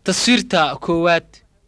taswiirta koowaad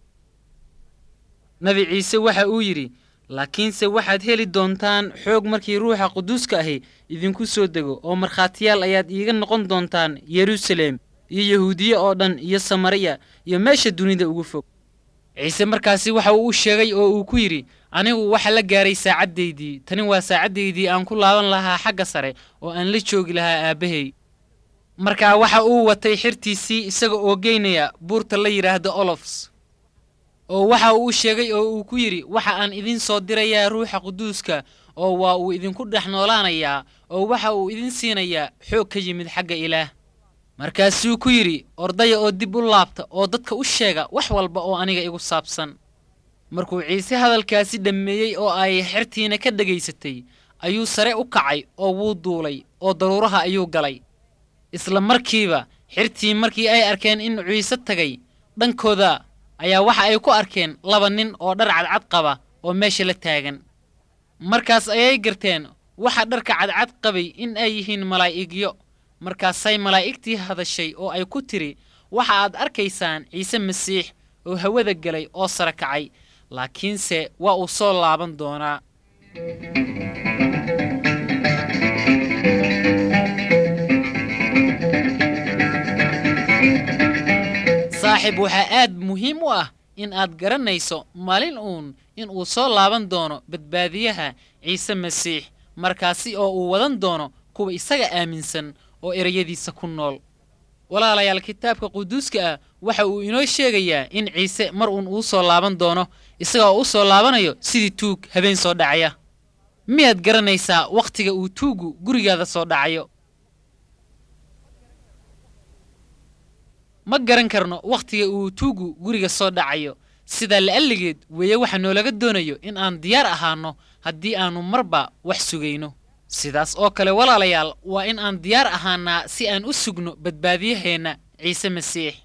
nabi ciise waxa uu yidhi laakiinse waxaad heli doontaan xoog markii ruuxa quduuska ahi idinku soo dego oo markhaatiyaal ayaad iiga noqon doontaan yeruusaleem iyo yahuudiye oo dhan iyo samariya iyo meesha dunida ugu fog ciise markaasi waxa uu u sheegay oo uu ku yidhi anigu waxa la gaaray saacaddaydii tani waa saacaddaydii aan ku laaban lahaa xagga sare oo aan la joogi lahaa aabbahay markaa waxa uu watay xirtiisii isaga oo geynaya buurta la yidhaahdo olofs oo waxa uu sheegay oo uu ku yidhi waxa aan idin soo dirayaa ruuxa quduuska oo waa uu idinku dhex noolaanayaa oo waxa uu idin siinayaa xoog ka yimid xagga ilaah markaasuu ku yidhi ordaya oo dib u laabta oo dadka u sheega wax walba oo aniga igu saabsan markuu ciise hadalkaasi dhammeeyey oo ay xertiina ka dhegaysatay ayuu sare u kacay oo wuu duulay oo daruuraha ayuu galay isla markiiba xirtii markii ay arkeen in ciise tagay dhankooda ayaa waxa ay ku arkeen laba nin oo dhar cadcad qaba oo meesha la taagan markaas ayay garteen waxa dharka cadcad qabay in ay yihiin malaa'igyo markaasay malaa'igtii hadashay oo ay ku tidhi waxa aad arkaysaan ciise masiix oo hawada gelay oo sare kacay laakiinse waa uu soo laaban doonaa saaxiib waxaa aad muhiim u ah in aad garanayso maalin uun in uu soo laaban doono badbaadiyaha ciise masiix markaasi oo uu wadan doono kuwa isaga aaminsan oo ereyadiisa ku nool walaalayaal kitaabka quduuska ah waxa uu inoo sheegayaa in ciise mar uun uu soo laaban doono isaga oo u soo laabanayo sidii tuug habeen soo dhacaya miyaad garanaysaa wakhtiga uu tuuggu gurigaada soo dhacayo ma garan karno wakhtiga uu tuuggu guriga soo dhacayo sidaa la'alligeed weeye waxa noolaga doonayo in aan diyaar ahaanno haddii aannu marba wax sugayno sidaas oo kale walaalayaal waa in aan diyaar ahaannaa si aan u sugno badbaadiyaheenna ciise masiix